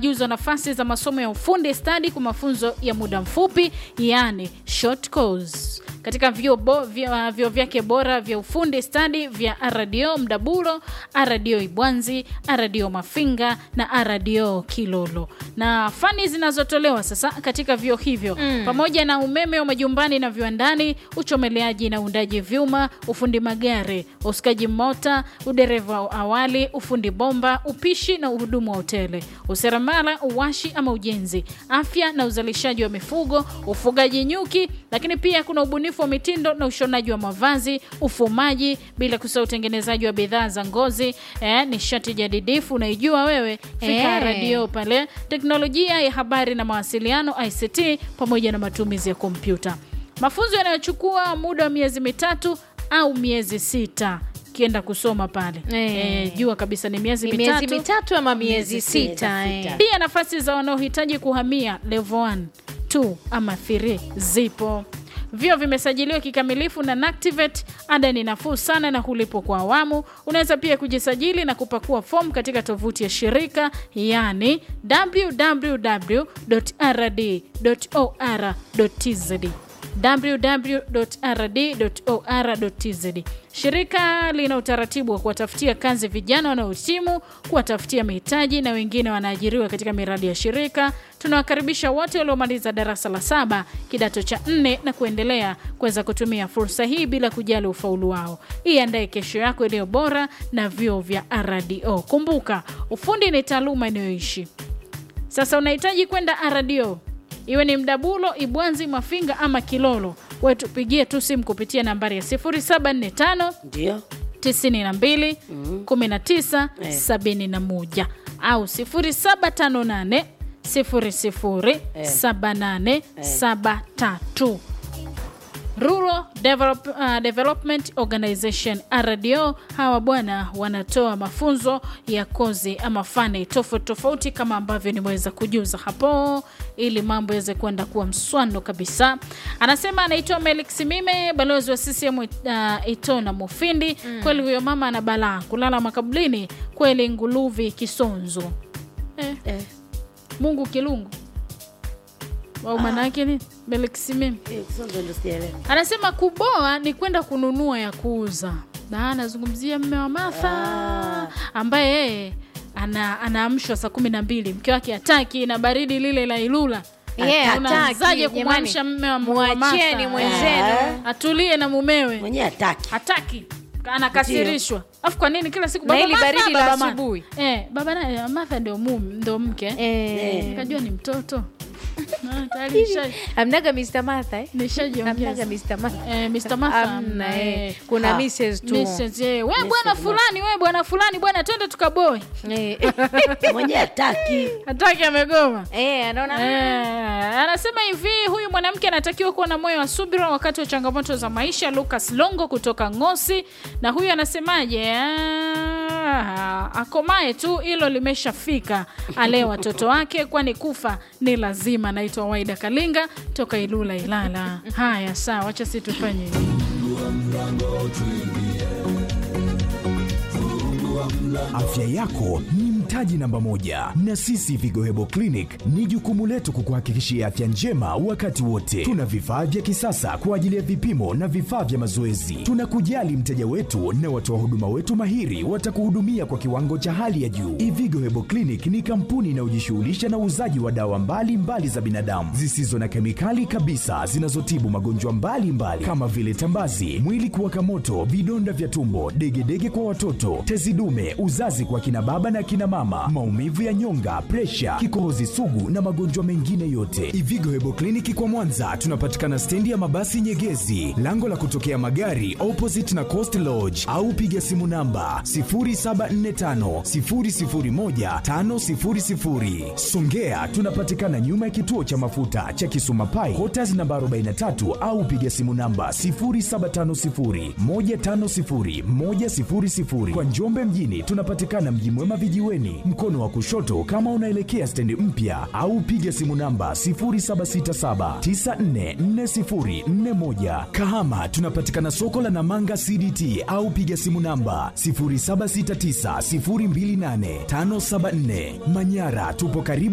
wanajuzwa nafasi za masomo ya ufundi stadi kwa mafunzo ya muda mfupi, yani short course katika vyuo bo, vyo, vyo vyake bora vya ufundi stadi vya RDO Mdabulo, RDO Ibwanzi, RDO Mafinga na RDO Kilolo. Na fani zinazotolewa sasa katika vyuo hivyo mm. pamoja na umeme wa majumbani na viwandani, uchomeleaji na uundaji vyuma, ufundi magari, usukaji mota, udereva wa awali, ufundi bomba, upishi na uhudumu wa hoteli, useremala, uwashi ama ujenzi, afya na uzalishaji wa mifugo, ufugaji nyuki, lakini pia kuna ubunifu wa mitindo na ushonaji wa mavazi, ufumaji, bila kusahau utengenezaji wa bidhaa za ngozi, eh, nishati jadidifu unaijua wewe, fika Eh. radio pale, teknolojia ya habari na mawasiliano ICT, pamoja na matumizi ya kompyuta. Mafunzo yanayochukua muda wa miezi mitatu au miezi sita kienda kusoma pale Eh. eh, jua kabisa ni miezi Ni miezi mitatu mitatu ama miezi Miezi sita sita. eh. pia nafasi za wanaohitaji kuhamia level 1 2 ama 3 zipo vyo vimesajiliwa kikamilifu na Nactivate. Ada ni nafuu sana na hulipwa kwa awamu. Unaweza pia kujisajili na kupakua fomu katika tovuti ya shirika yani www.rd.or.tz www.rd.or.tz. Shirika lina utaratibu wa kuwatafutia kazi vijana wanaohitimu, kuwatafutia mitaji na wengine wanaajiriwa katika miradi ya shirika. Tunawakaribisha wote waliomaliza darasa la saba, kidato cha nne na kuendelea kuweza kutumia fursa hii bila kujali ufaulu wao. Iandae kesho yako iliyo bora na vyuo vya RDO. Kumbuka, ufundi ni taaluma inayoishi. Sasa unahitaji kwenda RDO, iwe ni Mdabulo, Ibwanzi, Mafinga ama Kilolo, wewe tupigie tu simu kupitia nambari ya 0745 Ndio. 92 19 71 au 0758 00 78 73. Rural Develop, uh, Development Organization RDO, hawa bwana wanatoa mafunzo ya kozi ama fani tofauti tofauti kama ambavyo nimeweza kujuza hapo, ili mambo yaweze kwenda kuwa mswano kabisa. Anasema anaitwa Melik Simime, balozi wa CCM uh, Itona Mufindi. Kweli huyo mama ana balaa kulala makabulini, kweli nguluvi kisonzo eh, Eh. Mungu kilungu au manake ni Melik Simime Eh, kusonga ndo sijaelewa. anasema kuboa ni kwenda kununua ya kuuza na anazungumzia mme wa Martha Ah. ambaye yeye ana, anaamshwa saa kumi na mbili mke wake hataki na baridi lile la Ilula Yeah, hataki, unaanzaje kumwamsha jamani. mme wa wa Mwacheni Martha? mwenzenu. Eh, atulie na mumewe Mwenyewe hataki. hataki anakasirishwa afu kwa nini kila siku Na baba hili Martha, baridi la baba Martha. asubuhi. eh, baba na Martha ndio mume ndio mke Eh. kajua ni mtoto Ah, tayari nisha- amnaga Mr. Martha eh? nishajiongeza amnaga Mr. Martha Eh, Mr. Martha Amna, eh. eh. kuna Ha. Mrs. tu Mrs. eh, we bwana fulani we bwana fulani bwana twende tukaboe Eh. Mwenyewe hataki. hataki amegoma Eh, anaona Eh, anasema hivi huyu mwanamke anatakiwa kuwa na moyo wa subira wakati wa changamoto za maisha lucas longo kutoka ngosi na huyu anasemaje Ah, akomae tu hilo limeshafika alee watoto wake kwani kufa ni lazima naitwa waida kalinga toka ilula ilala haya sawa wacha si tufanye hivi Afya yako ni mtaji namba moja, na sisi Vigo Hebo Clinic ni jukumu letu kukuhakikishia afya njema wakati wote. Tuna vifaa vya kisasa kwa ajili ya vipimo na vifaa vya mazoezi. Tunakujali mteja wetu na watoa huduma wetu mahiri watakuhudumia kwa kiwango cha hali ya juu. Ivigo Hebo Clinic ni kampuni inayojishughulisha na uuzaji wa dawa mbalimbali mbali za binadamu zisizo na kemikali kabisa zinazotibu magonjwa mbalimbali kama vile tambazi, mwili kuwaka moto, vidonda vya tumbo, degedege kwa watoto, tezi dume, uzazi kwa kina baba na kina mama, maumivu ya nyonga, presha, kikohozi sugu na magonjwa mengine yote. Ivigo Hebo Kliniki kwa Mwanza tunapatikana stendi ya mabasi Nyegezi, lango la kutokea magari opposite na Coast Lodge, au piga simu namba 0745 001 500. Songea tunapatikana nyuma ya kituo cha mafuta cha Kisuma Pai, Quarters namba 43 au piga simu namba 0750 150 100. Kwa Njombe mjini tunapatikana Mji Mwema vijiweni, mkono wa kushoto kama unaelekea stendi mpya, au piga simu namba 0767 944041. Kahama tunapatikana soko la Namanga CDT au piga simu namba 0769028574. Manyara tupo karibu